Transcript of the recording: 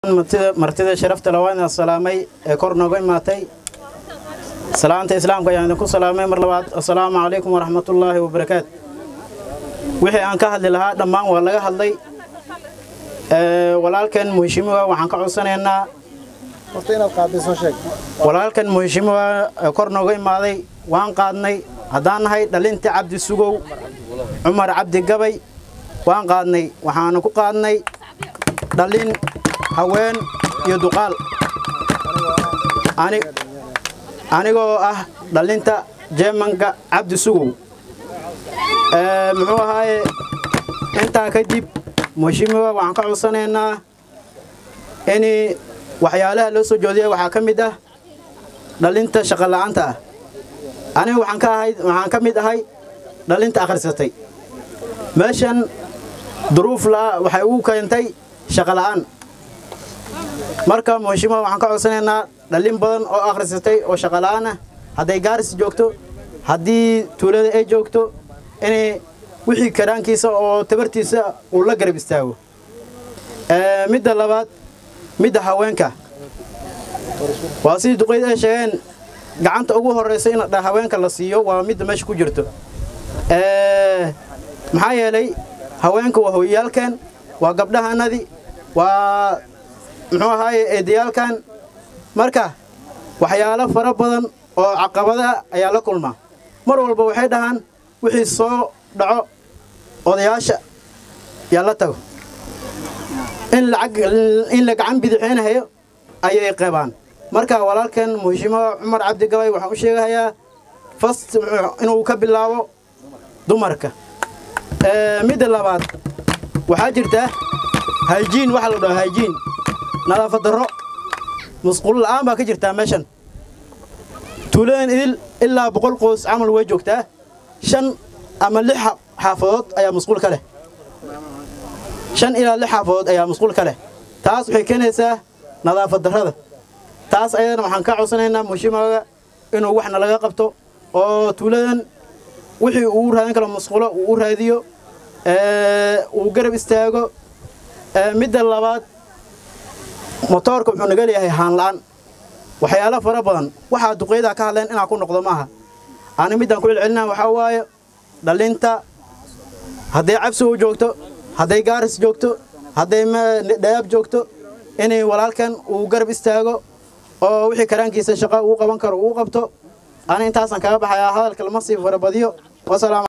martida sharafta lawaadna salaamay ee kor nooga imaatay salaanta islaamka ayaan idinku salaamay mar labaad assalaamu calaykum waraxmatullaahi wabarakaatu wixii aan ka hadli lahaa dhammaan waa laga hadlay walaalkan muheshimiwa waxaan ka codsanaynaa walaalkan muheshimiwa kor nooga imaaday waan qaadnay haddaan nahay dhalintii cabdi sugow cumar cabdi gabay waan qaadnay waxaanu ku qaadnay dhalin haween iyo duqaal anigoo ah dhalinta jeemanka cabdi sugow muxuu ahaaye intaa kadib muheshimiwa waxaan ka codsanaynaa in waxyaalaha loo soo joodiyay waxaa ka mid ah dhalinta shaqola'aanta ah aniga waxaan ka ahay waxaan ka mid ahay dhalinta akhrisatay meeshan duruuf la waxay ugu keentay shaqola'aan marka muheshimiwa waxaan ka codsanaynaa dhalin badan oo akhrisatay oo shaqola'aan ah hadday gaaris joogto haddii tuulada ay joogto inay wixii karaankiisa oo tabartiisa uu la garab istaago midda labaad midda haweenka waa sidii duqayd ay sheegeen gacanta ugu horraysa in haweenka la siiyo waa midda meesha ku jirto maxaa yeelay haweenka waa hooyayaalkan waa gabdhahanadii waa muxuu ahaaye eedayaalkan marka waxyaalo fara badan oo caqabada ayaa la kulmaa mar walba waxay dhahaan wixii soo dhaco odayaasha yaa la tago in la gacan bidixeynahayo ayay qabaan marka walaalkan muheshimiwa cumar cabdi gabay waxaan u sheegahayaa fast inuu ka bilaabo dumarka midda labaad waxaa jirta hayjiin waxa la dhaho hayjiin nadaafad darro musquul la'aan baa ka jirtaa meeshan tuuladan idil ilaa boqol qoys camal way joogtaa shan ama lix xaafadood ayaa musquul ka leh shan ilaa lix xaafadood ayaa musquul ka leh taas waxay keenaysaa nadaafad darrada taas ayadana waxaan ka codsanaynaa muheshimiwaga inuu waxna laga qabto oo tuuladan wixii uu raadin karo musqulo uu u raadiyo uu garab istaago midda labaad motoorka wuxuu naga leeyahay haan la'aan waxyaalo fara badan waxaa duqeydaa ka hadleen inaan ku noqdo maaha ani middaan ku celcelinaa waxaa waaye dhalinta hadday cabsigu joogto hadday gaaris joogto hadday dhayaab joogto inay walaalkan uu garab istaago oo wixii karaankiisa shaqa uu qaban karo uu qabto ani intaasaan kaga baxayaa hadalka lama sii farabadiyo wasalaam